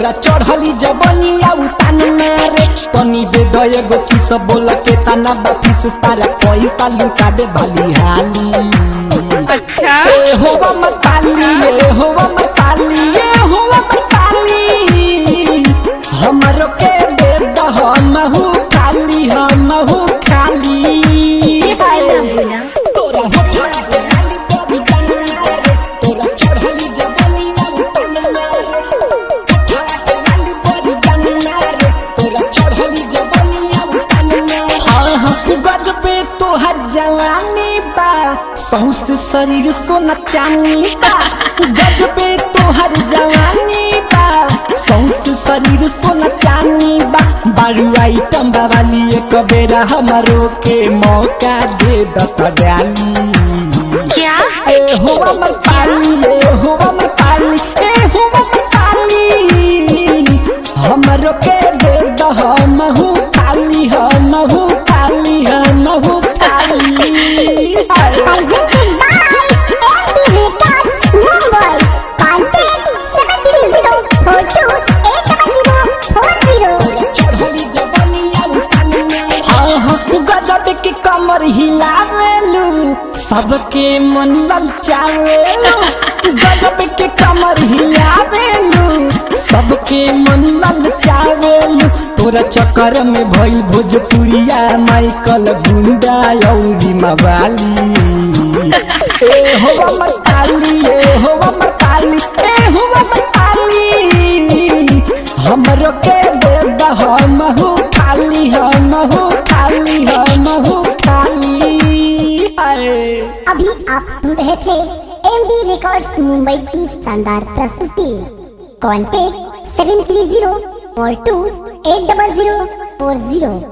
तोरा चढ़ली जबनिया उतान मारे तनी दे दो एगो किस बोला के तना बफिस सारा पैसा लुटा दे भली हाली अच्छा ए होवा मताली ए होवा मताली ए होवा मताली हमरो के दे दह महू खाली हमहू खाली तोरा होठा पे लाली बड़ी जन्ना रे तोरा चढ़ली जबनिया उतन मारे होठा पे लाली बड़ी जन्ना रे तोरा चढ़ली जबनिया उतन मारे हाँ हाँ गजबे तोहर जवानी बा सौंसे शरीर सोना चांदी बा गजबे तोहर जवानी बा सौंसे शरीर सोना चांदी बा बारू आइटम वाली एक बेरा हमरो के मौका दे दत डाली क्या ए हुआ मताली ए हुआ मताली ए हुआ मताली हमरो के दे दह महू खाली हमहू खाली हमहू खाली Presented by MP Records, Mumbai. Contact 730428040. चढ़ली जबनिया उतान में हाँ हाँ गजब के कमर हिलावेलू सबके मन ललचावेलू गजब के कमर हिलावेलू सबके मन ललचावेलू तोरा चक्कर में भइल भोजपुरिया माइकल गुंडा औरी मवाली ए होवा मताली ए होवा मताली ए होवा मताली हमरो के दे दह महू खाली हमहू खाली हमहू खाली हाय अभी आप सुन रहे थे एमबी रिकॉर्ड्स मुंबई की शानदार प्रस्तुति contact seven three zero four two eight double zero four zero